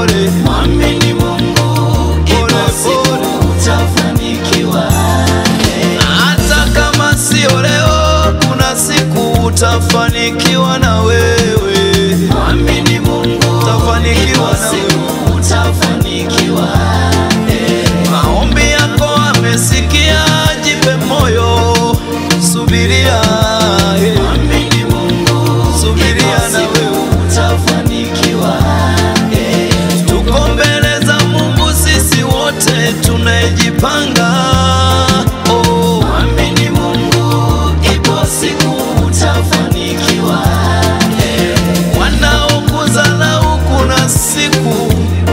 pole, Mwamini Mungu, ipo Pole, siku pole. utafanikiwa. hata kama sio leo, kuna siku utafanikiwa na wewe. Mwamini Mungu, Utafanikiwa ipo na siku utafanikiwa. Maombi yako amesikia, jipe moyo, subiria, eh, Mwamini Mungu, subiria ipo na siku wewe. utafanikiwa. Tuko mbele za Mungu sisi wote tunajipanga. Oh, Mwamini Mungu, ipo siku utafanikiwa. wanaokudharau kuna siku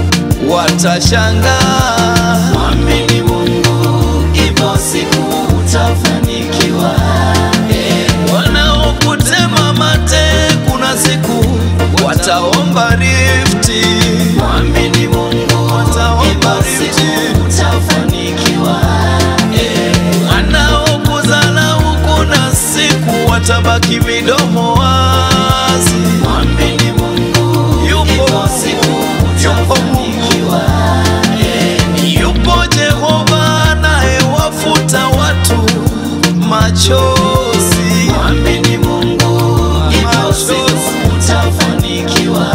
watashangaa. Mwamini Mungu, ipo siku utafanikiwa. Wanaokutema mate kuna siku wataomba rifti. Mwamini Mungu, Wataomba ipo rifti. siku utafanikiwa. Wanaokudharau kuna siku watabaki midomo wazi. Mwamini Mungu, Yupo ipo Mungu, siku yupo Mungu. utafanikiwa. Yupo Jehova anayewafuta watu machozi. Mwamini Mungu, ipo Machozi. siku utafanikiwa.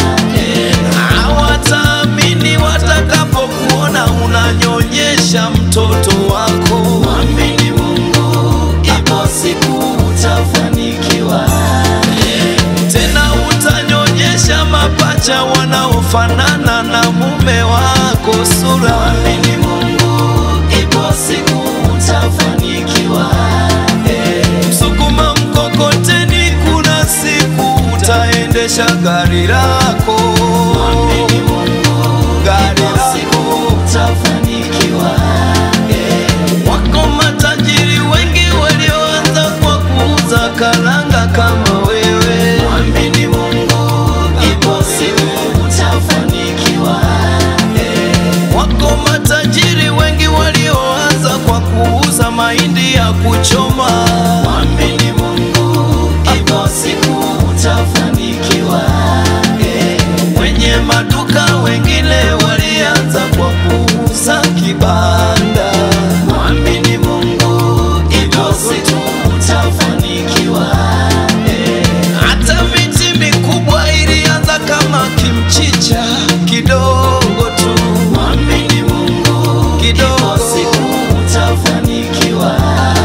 Hawataamini watakapokuona unanyonyesha mtoto wako. Mwamini Mungu, ipo siku utafanikiwa. Tena utanyonyesha mapacha wanaofanana na mume wako sura. Mwamini Mungu, ipo siku utafanikiwa. Msukuma mkokoteni, kuna siku utaendesha gari lako. Mwamini Mungu, Gari ipo siku lako. utafanikiwa. Wako matajiri wengi walioanza kwa kuuza karanga kama wewe. Mwamini Mungu, ipo siku utafanikiwa. Wako matajiri wengi walioanza kwa kuuza mahindi ya kuchoma. Mwamini Mungu, ipo siku utafanikiwa. Wenye maduka wengine walianza kwa kuuza kibanda. Mwamini Mungu, ipo siku utafanikiwa. Hata miti mikubwa ilianza kama kimchicha kidogo tu, Mwamini Mungu, ipo kidogo. siku utafanikiwa.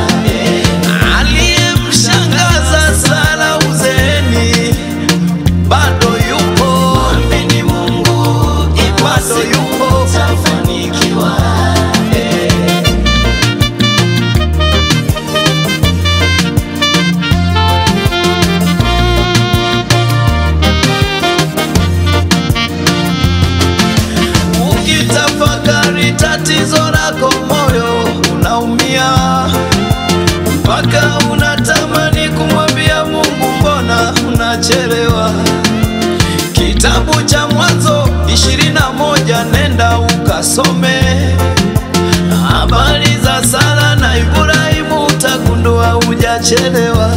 Aliyemshangaza Sara uzeeni bado yupo, Mwamini Mungu, ipo bado siku yupo. utafanikiwa. Ukitafakari tatizo lako, moyo unaumia mpaka unatamani kumwambia Mungu, mbona unachelewa? Kitabu cha Mwanzo ishirini na moja nenda ukasome habari za Sara na Ibrahimu, utagundua hujachelewa,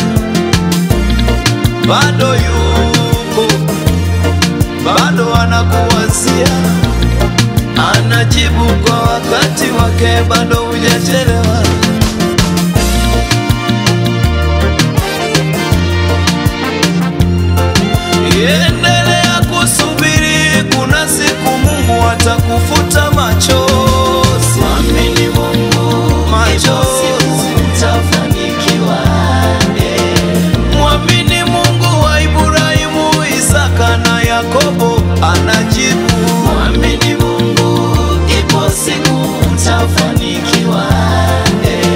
bado yupo, bado anakuwazia anajibu kwa wakati wake, bado hujachelewa. Endelea kusubiri, kuna siku Mungu atakufuta machozi. Mwamini Mungu, ipo Machozi. siku utafanikiwa. Mwamini Mungu wa Ibrahimu, Isaka na Yakobo anajibu. Mwamini Mungu, ipo siku utafanikiwa.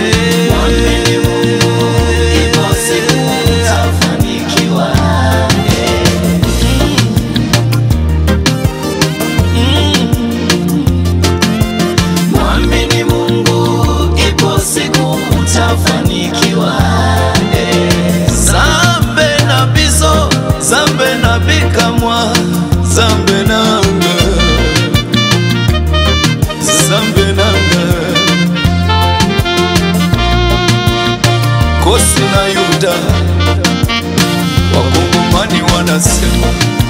Mwamini Mungu, ipo siku utafanikiwa. Mwamini Mungu, ipo siku utafanikiwa. zambe na biso zambe na bikamwa zambe nanga zambe nanga kosi na yuda wakongomani wanasema